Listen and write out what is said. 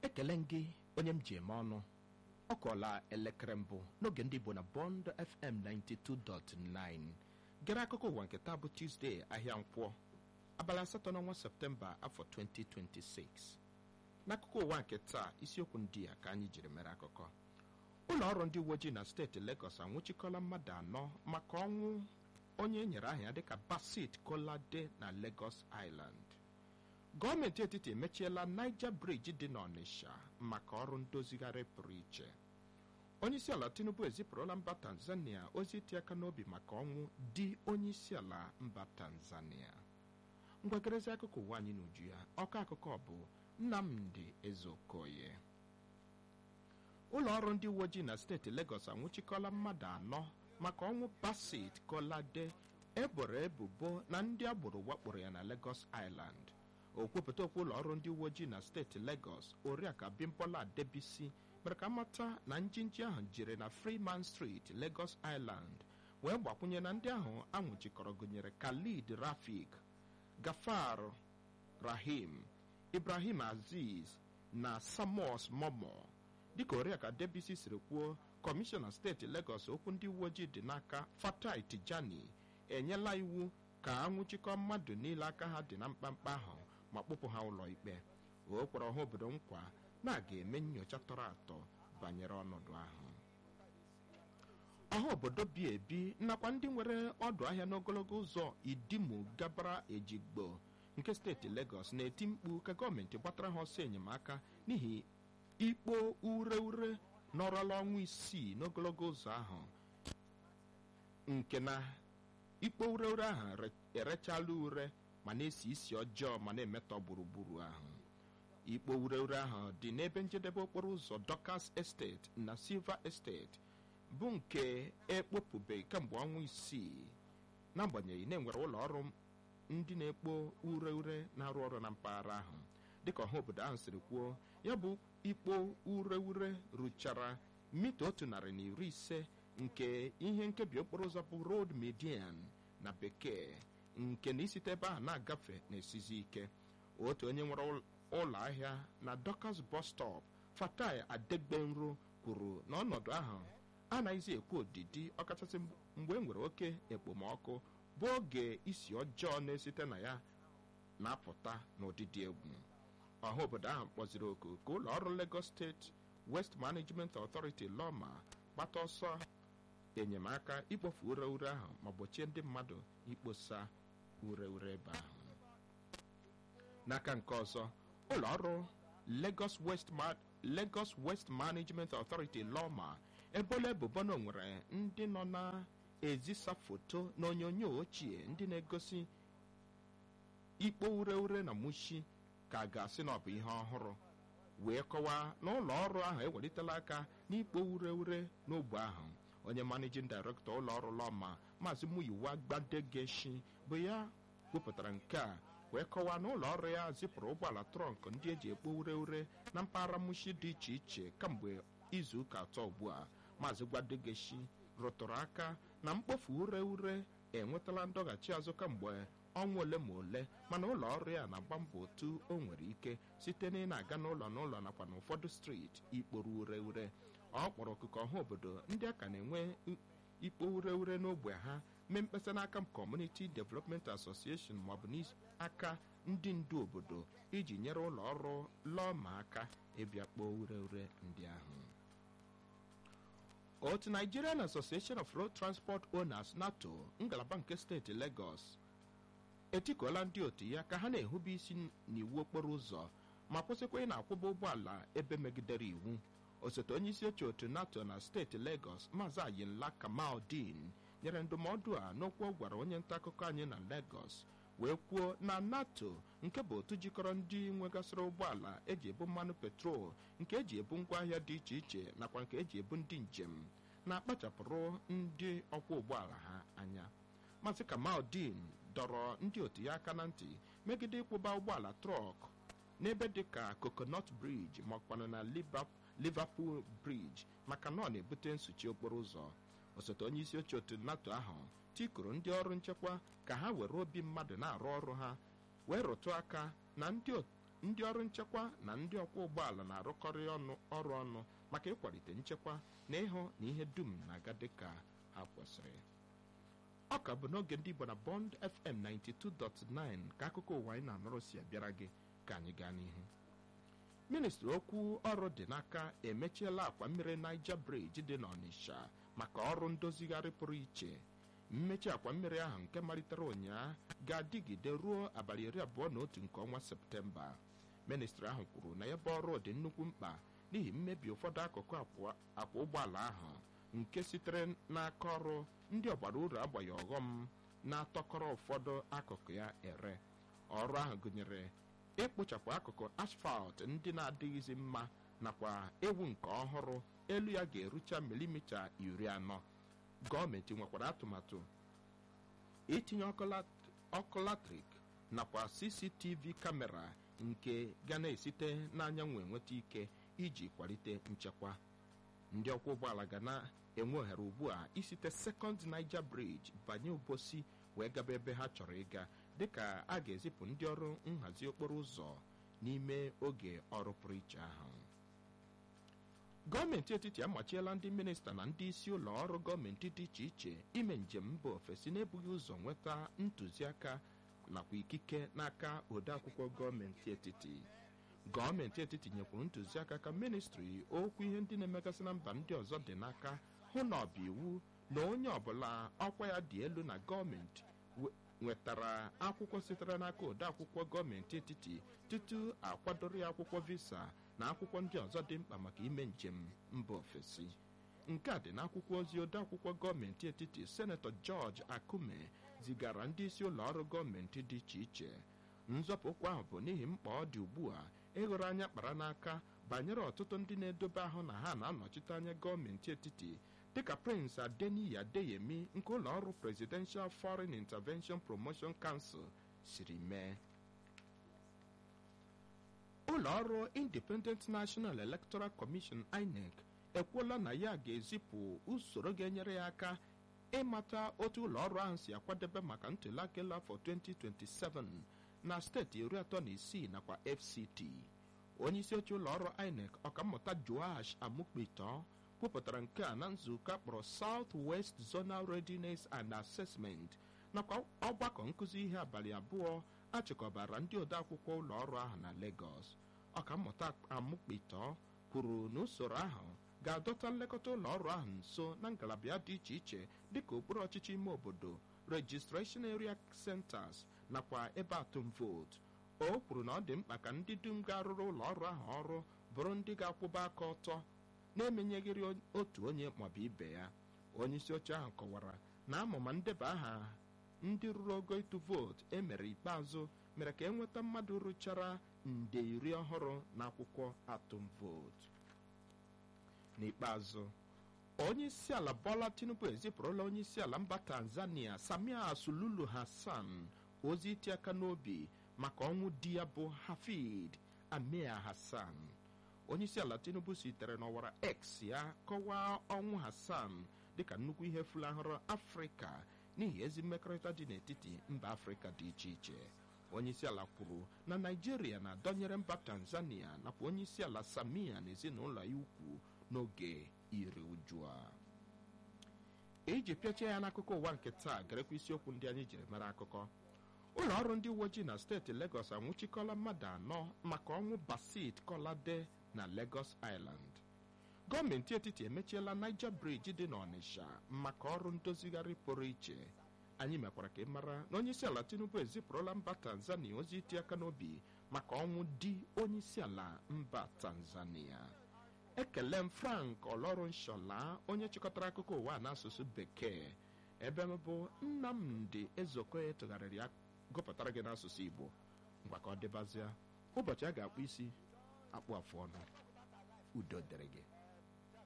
ekele m gị onye m ji eme ọnụ ọ kọọla elekere mbụ n'oge ndị Igbo na Bond FM 92.9 gere akụkọ ụwa nke taa bụ Tuesday ahịa nkwọ abalị asatọ n'ọnwa Septemba afọ 2026 n'akụkọ ụwa nke taa isiokwu ndị a ka anyị jiri mere akụkọ ụlọ ọrụ ndị uwe ojii na steeti Lagos anwụchikọla mmadụ anọ maka ọnwụ onye e nyere aha ya dịka Basit Kolade na Lagos Island gọọmenti etiti emechiela Niger Bridge dị n'Ọnịsha maka ọrụ ndozigharị pụrụ iche onyeisiala Tinubu ezipụrụla mba Tanzania ozi iti aka n'obi maka ọnwụ di onyeisiala mba Tanzania ngwagerezi akụkọ ụwa anyị n'uju ya ọkọ akụkọ bụ Nnamdi Ezeokoye ụlọ ọrụ ndị uwe ojii na steeti Lagos anwụchikọla mmadụ anọ maka ọnwụ Basit Kolade eboro ebubo na ndị agboro wakporo ya na Lagos Island okwupụta okwu ụlọ ọrụ ndị uwe ojii na steeti Lagos oriakụ Abimbola Adebisi mere ka mata na njinji ahụ jiri na Freeman Street Lagos Island wee gbakwunye na ndị ahụ anwụchikọrọ gụnyere Khalid Rafik Gafar Rahim Ibrahim Aziz na Samos Momo dịka oriakụ Adebisi siri kwuo kọmishọna steeti Lagos okwu ndị uwe ojii dị n'aka Fatai Tijani enyela iwu ka anwụchikọ mmadụ niile aka ha dị na mkpamkpa ahụ ma kpụpụ ha ụlọ ikpe o kwere ọha obodo nkwa na a ga-eme nyocha tọrọ atọ banyere ọnọdụ ahụ ọha obodo bi ebi nakwa ndị nwere ọdụ ahịa n'ogologo ụzọ idimu gabara ejigbo nke steeti Lagos na-eti mkpu ka gọọmenti gbatara ha ọsọ enyemaka n'ihi ikpo ure ure nọrọla ọnwa isii n'ogologo ụzọ ahụ nke na ikpo ure ure ahụ erechala ure ma na-esi isi ọjọọ ma na-emetọ gburugburu ahụ ikpo ure ure ahụ dị n'ebe njedebe okporo ụzọ Dorcas Estate na Silver Estate bụ nke ekpopụbeghị kemgbe ọnwa isii n'agbanyeghị na-enwere ụlọ ọrụ ndị na-ekpo ure ure na-arụ ọrụ na mpaghara ahụ dịka ọha obodo ahụ siri kwuo ya bụ ikpo ure ure ruchara mita otu narị na iri ise nke ihe nkebi okporo ụzọ bụ road median na bekee nke na isite ebe ahụ na-agafe na-esizi ike otu onye nwere ụlọ ahịa na Dorcas bus stop Fatai Adegbenro kwuru na ọnọdụ ahụ anaghịzi ekwu odidi ọkachasị mgbe e nwere oke ekpomọkụ bụ oge isi ọjọọ na-esite na ya na-apụta n'ụdịdị egwu ọha obodo ahụ kpọziri oku ka ụlọ ọrụ Lagos State West Management Authority Lọma gbata ọsọ enyemaka ikpofu ure ure ahụ ma gbochie ndị mmadụ ikposa ure ure ebe ahụ n'aka nke ọzọ ụlọ ọrụ Lagos West Lagos West Management Authority Lọma ebola ebubo na nwere ndị nọ na-ezisa foto na onyonyo ochie ndị na-egosi ikpo ure ure na mushi ka a ga-asị na ọ bụ ihe ọhụrụ wee kọwaa na ụlọ ọrụ ahụ ewelitela aka n'ikpo ure ure n'ogbe ahụ onye managing director ụlọ ọrụ Lọma maazị Muyiwa Gbadegeshi bụ ya kwupụtara nke a wee kọwaa na ụlọ ọrụ ya zipụrụ ụgbọala trọnk ndị eji ekpo ure ure na mpaghara mushi dị iche iche kamgbe izu ụka atọ ugbu a maazị Gbadegeshi rụtụrụ aka na mkpofu ure ure enwetala ndọghachi azụ kamgbe ọnwa ole ma ole mana ụlọ ọrụ ya na-agba mbọ otu o nwere ike site na ị na-aga n'ụlọ n'ụlọ nakwa n'ụfọdụ steeti ikporo ure ure ọ kpọrọ okụkọ ọha obodo ndị a ka na-enwe ikpo ure ure n'ogbe ha mee mkpesa n'aka Community Development Association maọbụ n'aka ndị ndu obodo iji nyere ụlọ ọrụ Lọma aka ịbịa kpoo ure ure ndị ahụ otu Nigerian Association of Road Transport Owners NATO ngalaba nke steeti Lagos etikuola ndị otu ya ka ha na-ehube isi n'iwu okporo ụzọ ma kwụsịkwa ị na-akwụba ụgbọala ebe megidere iwu osote onye isi oche otu NATO na steeti Lagos maazị Ayinla Kamaldin nyere ndụmọdụ a n'okwu ọ gwara onye nta akụkọ anyị na Lagos wee kwuo na NATO nke bụ otu jikọrọ ndị nwegasịrị ụgbọala eji ebu mmanụ petrol nke eji ebu ngwaahịa dị iche iche nakwa nke eji ebu ndị njem na-akpachapụrụ ndị ọkwọ ụgbọala ha anya maazị Kamaldin dọrọ ndị otu ya aka na ntị megide ịkwụba ụgbọala trọk n'ebe dịka Coconut Bridge makwanụ na Liverpool Bridge maka na ọ na-ebute nsuchi okporo ụzọ osote onye isi oche otu NATO ahụ tikuru ndị ọrụ nchekwa ka ha were obi mmadụ na-arụ ọrụ ha wee rụtụ aka na ndị ndị ọrụ nchekwa na ndị ọkwọ ụgbọala na-arụkọrị ọnụ ọrụ ọnụ maka ịkwalite nchekwa na ịhụ na ihe dum na-aga dịka ha kwesịrị ọ ka bụ n'oge ndị Igbo na Bond FM 92.9 ka akụkọ ụwa anyị na-anụrụ si abịara gị ka anyị gaa n'ihu ministri okwu ọrụ dị n'aka emechiela akwa mmiri Niger Bridge dị n'Ọnịsha maka ọrụ ndozigharị pụrụ iche mmechi akwa mmiri ahụ nke malitere ụnyaa ga-adịgide ruo abalị iri abụọ na otu nke ọnwa septemba ministri ahụ kwuru na ebe ọrụ dị nnukwu mkpa n'ihi mmebi ụfọdụ akụkụ akwa ụgbọala ahụ nke sitere n'aka ọrụ ndị ọgbara uru agbaghị ọghọm na-atọkọrọ ụfọdụ akụkụ ya ere ọrụ ahụ gụnyere ịkpụchapụ akụkụ asfalt ndị na-adịghịzi mma nakwa ewu nke ọhụrụ elu ya ga-erucha milimita iri anọ gọọmenti nwekwara atụmatụ itinye ọkụ latrik nakwa cctv kamera nke ga na-esite n'anyanwụ enweta ike iji kwalite nchekwa ndị ọkwọ ụgbọala ga na-enwe ohere ugbu a isite sekọnd niger bridge banye obosi wee gaba ebe ha chọrọ ịga dịka a ga-ezipụ ndị ọrụ nhazi okporo ụzọ n'ime oge ọrụ pụrụ iche ahụ gọọmenti etiti amachiela ndị minista na ndị isi ụlọ ọrụ gọọmenti dị iche iche ime njem mba ofesi n'ebughị ụzọ nweta ntụziaka nakwa ikike n'aka odeakwụkwọ gọọmenti etiti gọọmenti etiti nyekwuru ntụziaka ka ministri okwu ihe ndị na-emegasị na mba ndị ọzọ dị n'aka hụ na ọ bụ iwu na onye ọbụla ọkwa ya dị elu na gọọmenti nwetara akwụkwọ sitere n'aka odeakwụkwọ gọọmenti etiti tutu akwadoro ya akwụkwọ visa na akwụkwọ ndị ọzọ dị mkpa maka ime njem mba ofesi nke a dị n'akwụkwọ ozi odeakwụkwọ gọọmenti etiti senetọ George Akume zigara ndị isi ụlọ ọrụ gọọmenti dị iche iche nzọpụkwa ahụ bụ n'ihi mkpa ọ dị ugbu a ịghọrọ anya kpara n'aka banyere ọtụtụ ndị na-edobe ahụ na ha na-anọchite anya gọọmenti etiti dịka Prince Adeniyi Adeyemi nke ụlọ ọrụ Presidential Foreign Intervention Promotion Council siri mee ụlọ ọrụ Independent National Electoral Commission INEC ekwuola na ya ga-ezipụ usoro ga-enyere ya aka ịmata otu ụlọ ọrụ ahụ si akwadebe maka ntụliaka elu afọ 2027 na steeti iri atọ na isii nakwa FCT onye isi oche ụlọ ọrụ INEC ọkammụta Joash Amukpito kwupụtara nke a na nzukọ kpọrọ South West Zonal Readiness and Assessment nakwa ọgbakọ nkụzi ihe abalị abụọ achịkọbara ndị odeakwụkwọ ụlọ ọrụ ahụ na Lagos ọkammụta Amukpito kwuru na usoro ahụ ga-adọta nlekọta ụlọ ọrụ ahụ nso na ngalaba ya dị iche iche dịka okpuru ọchịchị ime obodo registration area centers nakwa ebe atụm vootu o kwuru na ọ dị mkpa ka ndị dum ga-arụrụ ụlọ ọrụ ahụ ọrụ bụrụ ndị ga-akwụba aka ọtọ na-emenyeghịrị otu onye maọbụ ibe ya onye isi oche ahụ kọwara na amụma ndeba aha ndị ruru ogo ịtụ vootu emere ikpeazụ mere ka enweta mmadụ rụchara nde iri ọhụrụ n'akwụkwọ atụm vootu n'ikpeazụ onye isi ala Bola Tinubu ezipụrụla onye isi ala mba Tanzania Samia Suluhu Hassan ozi iti aka n'obi maka ọnwụ di ya bụ Hafid Amir Hassan onye isi ala Tinubu sitere n'ọwara X ya kọwaa ọnwụ Hassan dịka nnukwu ihe fulahụrụ Afrịka n'ihi ezi mmekọrịta dị n'etiti mba Afrịka dị iche iche onye isi ala kwuru na Naịjirịa na-adọnyere mba Tanzania nakwa onye isi ala Samia na ezinụlọ ya ukwu n'oge iri uju a iji pịachie ya n'akụkọ ụwa nke taa garekwa isiokwu ndị anyị jiri mara akụkọ ụlọ ọrụ ndị uwe ojii na steeti Lagos anwụchikọla mmadụ anọ maka ọnwụ Basit Kolade na Lagos Island gọọmenti etiti emechiela Niger Bridge dị n'Ọnịsha maka ọrụ ndozigharị pụrụ iche anyị mekwara ka ị mara na onye isi ala Tinubu ezipụrụla mba Tanzania ozi iti aka n'obi maka ọnwụ di onye isi ala mba Tanzania ekele m Frank Olorunshola onye chịkọtara akụkọ ụwa n'asụsụ bekee ebe m bụ Nnamdi Ezeokoye tụgharịrị ya gụpụtara gị n'asụsụ Igbo ngwa ka ọ dịbazịa ụbọchị a ga-akpụ isi akpụ afụ ọnụ udo dịrị gị